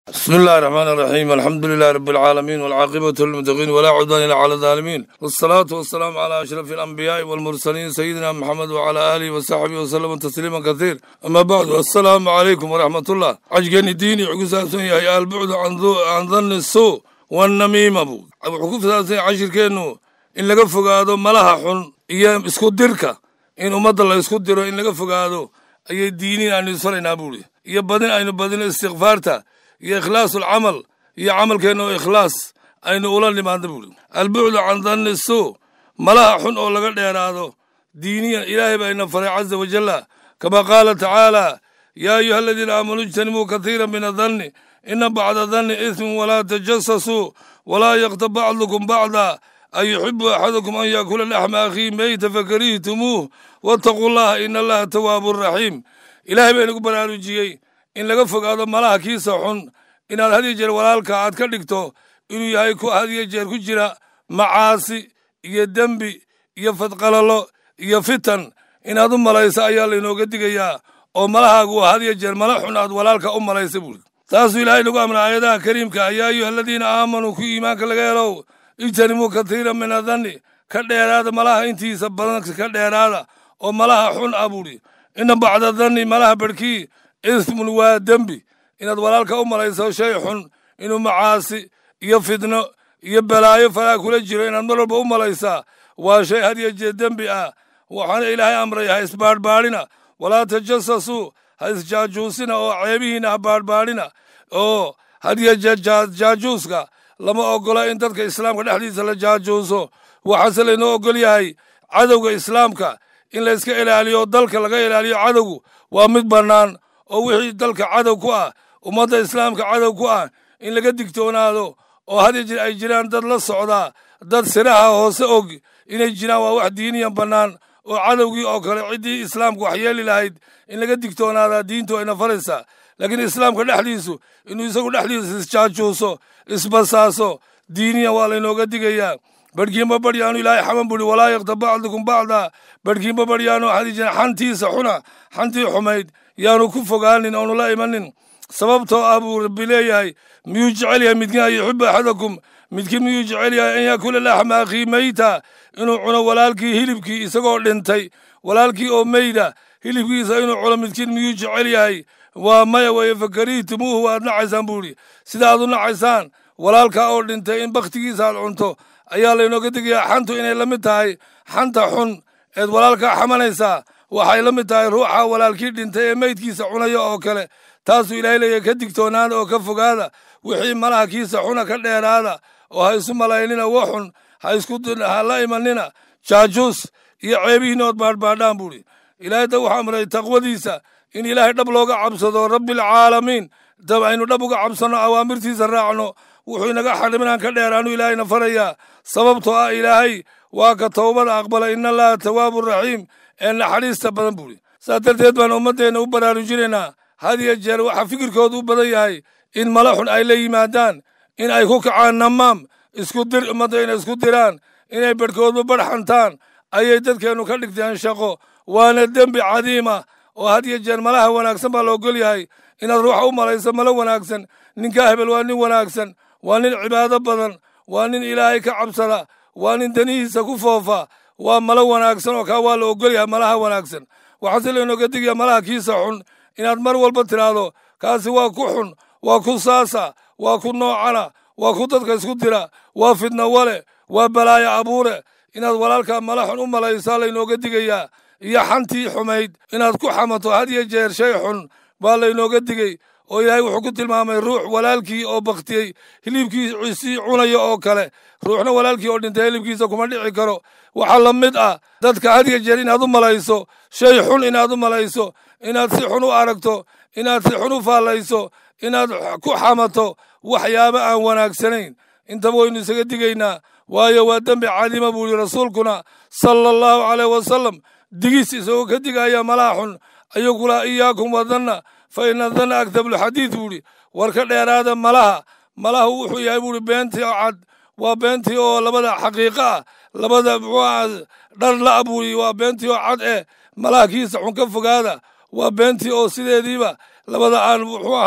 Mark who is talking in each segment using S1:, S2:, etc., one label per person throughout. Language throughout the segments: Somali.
S1: bismi illahi raxmaan iraxiim alxamdu lilahi rabi alcaalamiin walcaaqibatu lilmuttaqiin walaa cudwaan ila cala alaalimiin wasalaatu wasalaamu calaa ashrafi alambiyaai walmursaliin sayidina maxamed wacalaa aalihi wasaxbihi wasalama tasliiman kasiir ama bacdu assalaamu calaykum waraxmatullah cajgeni diini wuxuu ku saabsan yahay albucdu can danni suu wannamiima buu wuxuu ku saabsan yahay cashirkeennu in laga fogaado malaha xun iyo isku dirka in ummadda la isku diro in laga fogaado ayay diiniin aynu isfaraynaa buuri iyo badin aynu badino istikfaarta iyo ikhlaasu alcamal iyo camalkeenna oo ikhlaas aynu ula nimaadno buuri albucdu can danni suu malaha xun oo laga dheeraado diiniyan ilaahay baa ina faray caza wajalla kama qaala tacaala yaa ayuha aladiina aamanuu ijtanibuu katiira min adanni ina bacda danni ismun walaa tajasasuu walaa yaktab bacdukum bacda an yuxibu axadukum an yaakula laxma akhiihi meyta fakarihitumuuh waataquu llaha ina allaha tawaabun raxiim ilaahay baa inagu baraarujiyey in laga fogaado malaha kiisa xun inaad had iyo jeer walaalka aad ka dhigto inuu yahay ku had iyo jeer ku jira macaasi iyo dembi iyo fadqalalo iyo fitan inaad u malayso ayaa laynooga digayaa oo malahaagu had iyo jeer mala xun aad walaalka u malaysa buuri taasuu ilaahay nagu amray aayadaha kariimka yaa ayuha aladiina aamanuu ku iimaanka laga helow ijtanibuu katiira min adanni ka dheeraada malaha intiisa badan ka dheeraada oo malaha xun ah buuri ina bacda danni malaha barhkii ismun waa dembi inaad walaalka u malayso shay xun inuu macaasi iyo fidno iyo balaayo falaa kula jiro inaad mar walba u malaysaa waa shay had iyo jeer dembi ah waxaana ilaahay amray ha isbaadhbaadhina walaa tajasasuu ha isjaajuusina oo ceebihiina ha baadhbaadhina oo had iyo jeer jaajuuska lama ogola in dadka islaamka dhexdiisa la jaajuuso waxaase laynoo ogol yahay cadowga islaamka in layska ilaaliyo dalka laga ilaaliyo cadowgu waa mid bannaan oo wixii dalka cadow ku ah ummadda islaamka cadow ku ah in laga digtoonaado oo had iyo jeer ay jiraan dad la socdaa dad siraha hoose og inay jiraan waa wax diiniyan bannaan oo cadowgii oo kale ciddii islaamka wax yeeli lahayd in laga digtoonaadaa diintu ayna faraysaa laakiin islaamka dhexdiisu inuu isagu dhexdiisa isjaajuuso isbasaaso diiniyan waa laynooga digayaa barhkiinba baryaanu ilaahay xaman buri walaa yaktab bacdukum bacda barhkiinba baryaanu hadijeen xantiisa xuna xantii xumayd yaanu ku fogaanin oonu la imanin sababtoo ah buu rabbi leeyahay miyuu jecel yahay midkiin an yuxibu axadakum midkiin miyuu jecel yahay an yaakula laxma akhii meyta inuu cuno walaalkii hilibkii isagoo dhintay walaalkii oo meyda hilibkiisa inuu cuno midkiin miyuu jecel yahay waa maya weeye fakarihitumuuhu waad nacaysaan buu idhi sida aad u nacaysaan walaalkaa oo dhintay in bakhtigiisa aad cunto ayaa laynooga digayaa xantu inay la mid tahay xanta xun eed walaalkaa xamanaysaa waxay la mid tahay ruuxa walaalkii dhintay ee meydkiisa cunaya oo kale taasuu ilaahay leeyahy ka digtoonaada oo ka fogaada wixii malaha kiisa xuna ka dheeraada oo ha isu malaynina wa xun ha isku ha la imanina jaajuus iyo ceebihiina ood baadhbaadhaan buuhi ilaahay da wuxuu amray taqwadiisa in ilaahay dhab looga cabsado rabbialcaalamiin dab aynu dhab uga cabsanno awaamirtiisa raacno wuxuu inaga xarim inaan ka dheeraanu ilaahayna farayaa sababtoo ah ilaahay waa ka towbada aqbala ina allaha tawaabu raxiim ee naxariista badan buuri saas darteed baan ummaddeenna u baraarujinaynaa had iyo jeer waxaa fikirkoodu u badan yahay in mala xun ay la yimaadaan in ay ku kacaan namaam isku dir ummadda inay isku diraan inay barhkoodba barh xantaan ayay dadkeennu ka dhigteen shaqo waana dembi cadiima oo had iyo jeer malaha wanaagsan baa la ogol yahay inaad ruuxa u malayso malo wanaagsan ninkaa hebel waa nin wanaagsan waa nin cibaado badan waa nin ilaahay ka cabsada waa nin danihiisa ku foofa waa malo wanaagsan oo kaa waa la ogol yahay malaha wanaagsan waxaase laynooga digaya malaha kiisa xun inaad mar walba tidhaahdo kaasi waa ku xun waa ku saasa waa ku noocana waa ku dadka isku dira waa fidna wale waa balaayo abuure inaad walaalkaa mala xun u malaysaa laynooga digayaa iyo xantii xumayd inaad ku xamato had iyo jeer shay xun baa laynooga digey oo ilaahay wuxuu ku tilmaamay ruux walaalkii oo bakhtiyey hilibkiisii cunaya oo kale ruuxna walaalkii oo dhintay hilibkiisa kuma dhici karo waxaa la mid ah dadka had iyo jeer inaad u malayso shay xun inaad u malayso inaad si xun u aragto inaad si xun u faallayso inaad ku xamato waxyaabo aan wanaagsanayn intaba waynu isaga digaynaa waayo waa dembi cadiima buu yihi rasuulkuna sala allahu caleyh wasalam digis isagoo ka digaya malaha xun ayuu kulaa iyaakum wadanna fa ina danna agtabulxadiid buu idhi war ka dheeraada malaha malahu wuxuu yahay buuhi beentii oo cad waa beentii oo labada xaqiiqo ah labada muxuu aha dhar la buuhi waa beentii oo cad eh malaha kiisa xun ka fogaada waa beentii oo sideediiba labada aan muxuu ahaa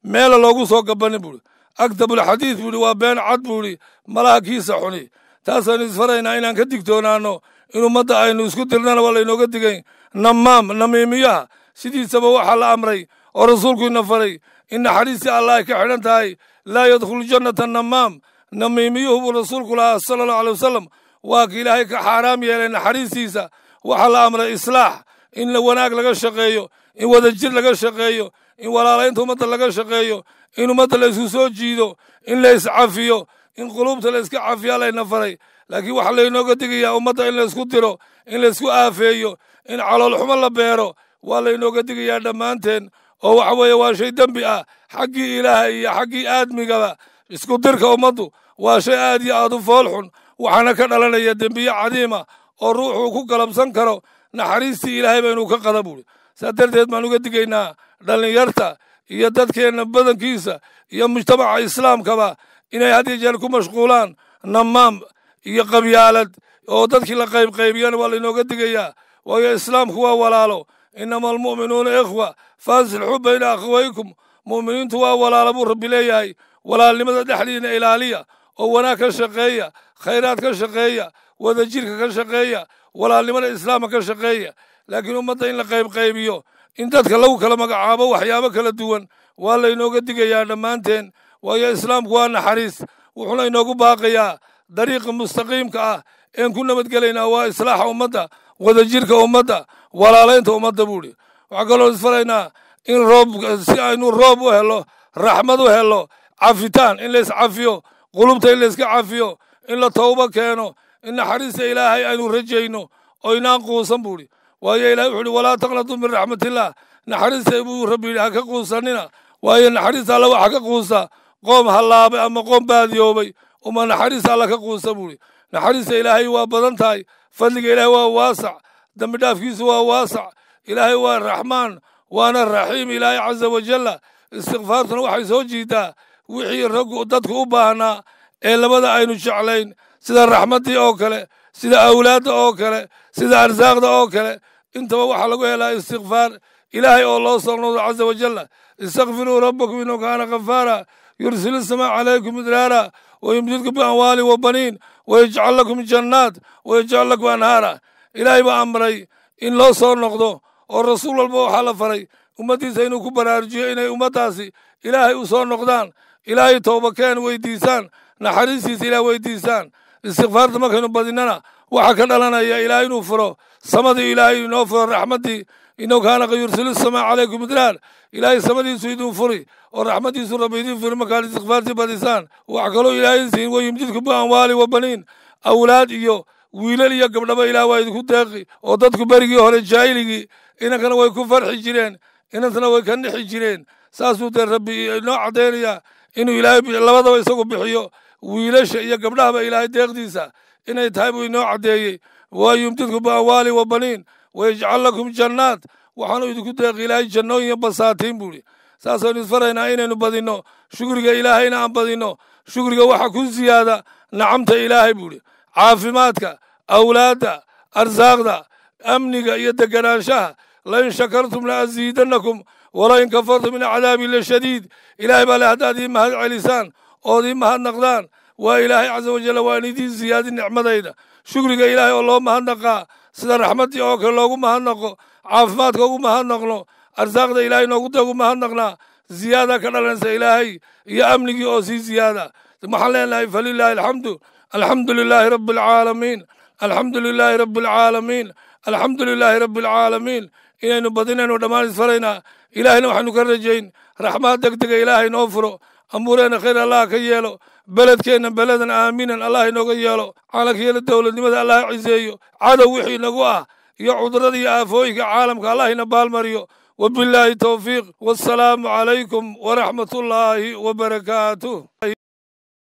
S1: meela loogu soo gabanin buuhi agtabulxadiid buuhi waa been cad buuhi malaha kiisa xuni taasaynu isfaraynaa inaan ka digtoonaanno in ummadda aynu isku dirnana waa laynooga digayn namaam namiimiyaha sidiisaba waxaa la amray oo rasuulku ina faray in naxariistii allah ay ka xidhan tahay laa yadkhulu jannata namaam namiimiyuhu buu rasuulku lahaa sala allahu aley wasalam waa ka ilaahay ka xaaraam yeelay naxariistiisa waxaa la amray islaax in wanaag laga shaqeeyo in wadajir laga shaqeeyo in walaalaynta ummadda laga shaqeeyo in ummadda la isku soo jiido in la iscafiyo in quluubta la iska cafiyaa layna faray laakiin waxaa laynooga digayaa ummadda in laysku diro in laysku aafeeyo in caloolxumo la beero waa laynooga digayaa dhammaanteen oo waxa weeye waa shay dembi ah xaggii ilaaha iyo xaggii aadmigaba isku dirka ummaddu waa shay aad iyo aad u fool xun waxaana ka dhalanaya dembiye cadiima oo ruuxuu ku galabsan karo naxariistii ilaahay baynu ka qada buuri saa darteed baan uga digaynaa dhallinyarta iyo dadkeenna badankiisa iyo mujtamaca islaamkaba inay had iyo jeer ku mashquulaan namaam iyo qabyaalad oo dadkii la qaybqaybiyana waa laynooga digayaa waayo islaamku waa walaalo inama almu'minuuna ikhwa faasilxuu bayna akhawaykum mu'miniintu waa walaalo buu rabbi leeyahay walaalnimada dhexdiina ilaaliya oo wanaag ka shaqeeya khayraad ka shaqeeya wadajirka ka shaqeeya walaalnimada islaamka ka shaqeeya laakiin ummadda in la qaybqaybiyo in dadka lagu kala magacaabo waxyaabo kala duwan waa laynooga digayaa dhammaanteen waayo islaamku waa naxariis wuxuuna inoogu baaqayaa dariiqa mustaqiimka ah een ku nabadgelaynaa waa islaaxa ummadda wadajirka ummadda walaalaynta ummadda buuhi waxaa kaloo isfaraynaa in roob si aynu roob u helo raxmad u helo cafitaan in lays cafiyo qulubta in layska cafiyo in la towbo keeno in naxariista ilaahay aynu rajayno oo inaan quusan buuhi waayo ilahay wuxu uhi walaa taqnatu min raxmatillah naxariista buu rabbi yidhi ha ka quusanina waayo naxariista alla waxa ka quusa qoom hallaabay ama qoom baadiyoobay uma naxariista alla ka quusa buuhi naxariista ilaahay waa badan tahay fadliga ilaahay waa waasac dembi dhaafkiisu waa waasac ilaahay waa raxmaan waana raxiim ilaahay caza wajalla istikfaartuna waxay soo jiidaa wixii raggu dadku u baahnaa ee labada aynu jeclayn sida raxmaddii oo kale sida awlaadda oo kale sida arsaaqda oo kale intaba waxaa lagu helaa istikfaar ilaahay oo loo soo noqdo caza wajalla istakfiruu rabbakum inuu kaana kafaara yursil isamaa calaykum idraara wayumdidkum biamwaali wa baniin wayajcal lakum jannaat wayajcal lakum anhaara ilaahay baa amray in loo soo noqdo oo rasuul walba waxaa la faray ummaddiisa inuu ku baraarujiyo inay ummaddaasi ilaahay u soo noqdaan ilaahay toobakeen weydiisaan naxariistiisa ilaah weydiisaan istikfaarta markaynu badinana waxaa ka dhalanaya ilaahay inuu furo samadii ilaahay inoo furo raxmaddii inuu kaana ka yursilu samaa calaykum idraar ilaahay samadiisu idin furi oo raxmaddiisu rabbi idin furi markaad istikfaartii badisaan wax kaloo ilaahay siin wayumdidku biamwaali wa baniin awlaad iyo wiilal iyo gabdhaba ilaah waa idinku deeqi oo dadku berigii hore jaahiligii inankana way ku farxi jireen inantana way ka nixi jireen saasuu dee rabbi inoo caddaynayaa inuu ilaahay labadaba isagu bixiyo wiilasha iyo gabdhahaba ilaahay deeqdiisa inay tahay buu inoo caddeeyey waa yumdidku biamwaali wa baniin wayajcal lakum jannaat waxaanu idinku deeqi ilaahay jannooyin iyo basaatiin buuhi saasaynu isfaraynaa inaynu badinno shukriga ilaahayna aan badinno shukriga waxa ku siyaada nacamta ilaahay buuhi caafimaadka awlaadda arsaaqda amniga iyo deganaanshaha lain shakartum la asiidannakum walain kafartum min cadaabi la shadiid ilaahay baa le haddaad ii mahad celisaan ood ii mahadnaqdaan waa ilaahay caza wajalla waan idiin siyaadin nicmadayda shukriga ilaahay oo loo mahadnaqaa sida raxmaddii oo kale loogu mahadnaqo caafimaadka ugu mahadnaqno arsaaqda ilaahay noogu dagu mahadnaqnaa ziyaada ka dhalanaysa ilaahay iyo amnigii oo sii ziyaada waxaan leenahay falilaahi alxamdu alxamdu lilaahi rabbi alcaalamiin alxamdu lilaahi rabbi alcaalamiin alxamdu lilaahi rabbi alcaalamiin inaynu badinaynu dhammaan isfaraynaa ilaahayna waxaynu ka rajayn raxmaad deg dega ilaahay noo furo amuureenna khayr allah ka yeelo beledkeenna beledan aaminan allah inooga yeelo caalamka yeelo dowladnimada allah ciseeyo cadow wixii nagu ah iyo cudurada iyo aafooyinka caalamka allah ina baalmariyo وبالله توفيق والسلام عليكم ورحمة الله وبركاته